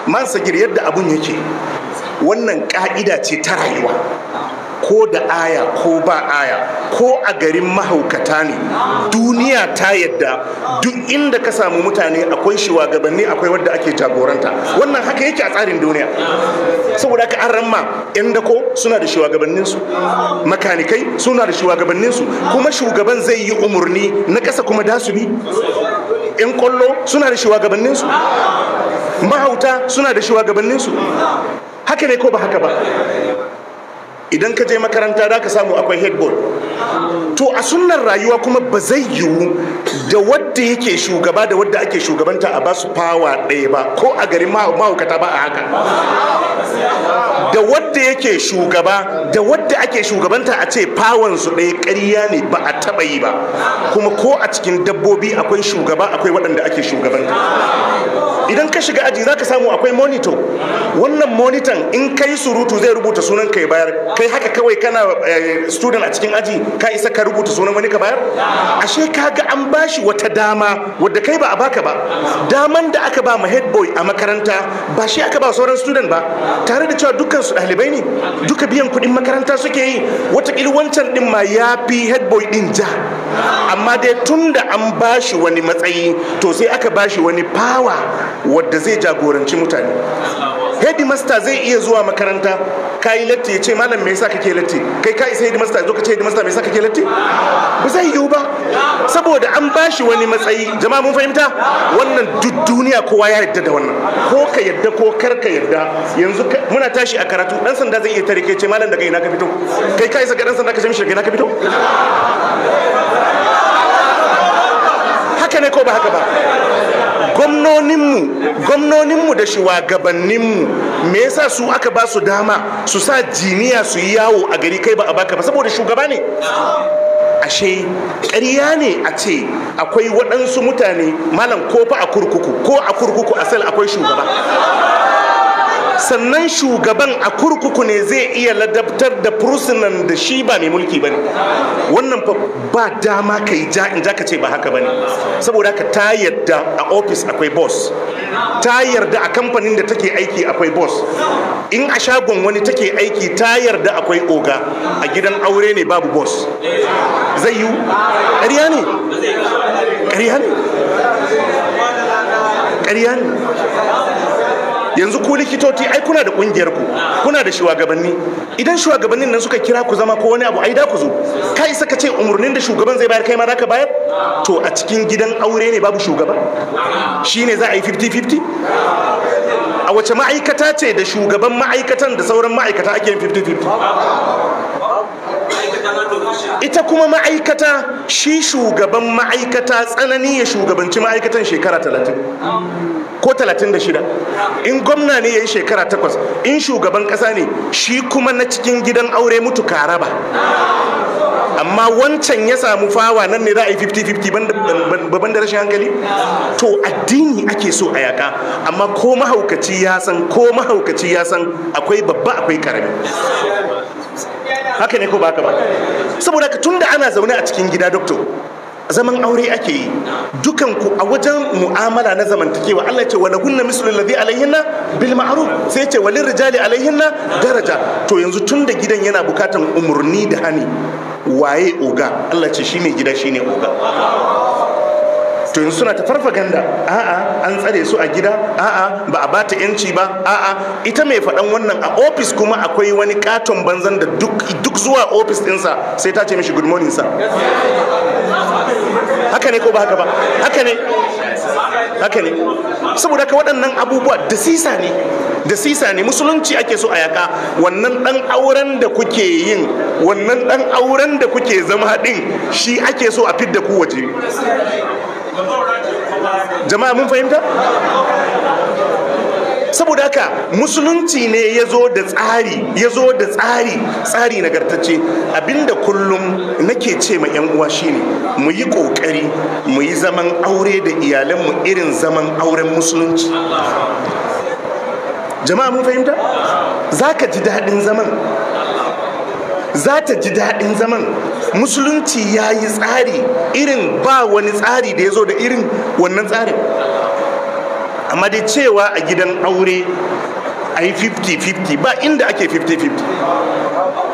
man sagir yadda abun yake wannan ka'ida ce ta rayuwa ko da aya ko ba aya ko a garin mahaukata ne duniya ta yadda duk inda ka samu mutane akwai shugabanni akwai wadda ake jagoranta wannan haka yake a tsarin duniya saboda ka an ramma yan dako suna da shugabanninsu makanikai suna da shugabanninsu kuma shugaban zai yi umarni na ƙasa kuma da su bi yan kwallo suna da shugabanninsu mahauta suna da shugabanninsu haka ne ko ba haka ba idan ka je makaranta za ka samu akwai headboard to a sunnar rayuwa kuma ba zai yiwu da wadda yake shugaba da wadda ake shugabanta a basu fawa ɗaya ba ko a garin mahaukata ba a haka da wadda yake shugaba da wadda ake shugabanta a ce su ɗaya ƙarya ne ba a taɓa yi ba kuma ko a cikin dabbobi akwai shugaba akwai waɗanda ake shugabanta idan ka shiga aji za ka samu akwai monitor wannan monitan in kai surutu zai rubuta sunan ka ya bayar kai haka kawai kana student a cikin aji ka isa ka rubuta sunan wani ka bayar ashe ka ga an bashi wata dama wadda kai ba a baka ba daman da aka ba ma head boy a makaranta ba shi aka ba sauran student ba tare da cewa dukkan su ɗalibai ne duka biyan kuɗin makaranta suke yi watakila wancan ɗin ma ya fi head boy ɗin ja amma dai tun da an bashi wani matsayi to sai aka bashi wani power wadda zai jagoranci mutane headmaster zai iya zuwa makaranta ka yi latti ya ce malam me yasa kake latti kai ka isa headmaster ya zo ka ce headmaster me yasa kake latti ba zai yiwu ba saboda an bashi wani matsayi jama'a mun fahimta wannan duk duniya kowa ya yadda da wannan ko ka yadda ko kar ka yadda yanzu muna tashi a karatu dan sanda zai iya tare kai ce malam daga ina ka fito kai ka isa ga dan sanda ka ce mishi daga ina ka fito haka ne ko ba haka ba gwamnoninmu gwamnoninmu da shugabanninmu me yasa su aka ba su dama su sa jiniya su yi yawo a gari kai ba a baka ba saboda shugaba ne ashe ƙarya ne a ce akwai waɗansu mutane malam ko fa a kurkuku ko a kurkuku a sel akwai shugaba sannan shugaban a kurkuku ne zai iya ladabtar da fursunan da shi ba mai mulki ba ne wannan ba dama ka yi ja in ja ka ce ba haka ba ne saboda haka ta yarda a ofis akwai boss ta yarda a kamfanin da take aiki akwai boss in a shagon wani take aiki ta yarda akwai oga a gidan aure ne babu boss zai yi ƙarya ne ƙarya ne ƙarya ne yanzu ku likitoci ai kuna da kungiyar ku kuna da shugabanni idan shugabannin nan suka kira ku zama ko wani abu ai da ku zo ka isa ka ce umurnin da shugaban zai bayar kai ma ka bayar to a cikin gidan aure ne babu shugaba shine za a yi 50-50 a wace ma'aikata ce da shugaban ma'aikatan da sauran ma'aikata ake yin 50-50 ita kuma ma'aikata shi shugaban ma'aikata tsanani ya shugabanci ma'aikatan shekara talatin ko talatin da shida in gwamna ne ya yi shekara takwas in shugaban ƙasa ne shi kuma na cikin gidan aure mutu karaba amma wancan ya samu fawa nan ne za a yi 50-50 babban da rashin hankali to addini ake so a yaka amma ko mahaukaci ya san ko mahaukaci ya san akwai babba akwai karami haka ne ko ba haka ba saboda ka tunda ana zaune a cikin gida doctor zaman aure ake yi dukan ku a wajen mu'amala na zamantakewa Allah ce wala hunna mislu alladhi alaihinna bil ma'ruf sai ce walin rijali alaihinna daraja to yanzu tunda gidan yana bukatan umurni da hani waye oga Allah ce shine gida shine oga to yanzu suna ta farfaganda a'a an tsare su a gida a'a ba a bata yanci ba a'a ita mai faɗan wannan a ofis kuma akwai wani katon banzan da duk duk zuwa ofis ɗinsa sai ta ce mishi good morning sa haka ne ko ba haka ba haka ne haka ne saboda ka waɗannan abubuwa da sisa ne da sisa ne musulunci ake so a yaka wannan ɗan auren da kuke yin wannan ɗan auren da kuke zama ɗin shi ake so a fidda ku waje jama'a mun fahimta saboda haka musulunci ne ya zo da tsari ya zo da tsari tsari nagartacce abinda kullum nake ce ma yan uwa shine mu yi kokari mu yi zaman aure da iyalanmu irin zaman auren musulunci jama'a mun fahimta za ka ji daɗin zaman za ta ji daɗin zaman musulunci ya yi tsari irin ba wani tsari da ya zo da irin wannan tsarin amma dai cewa a gidan aure a yi 50-50 ba inda ake 50-50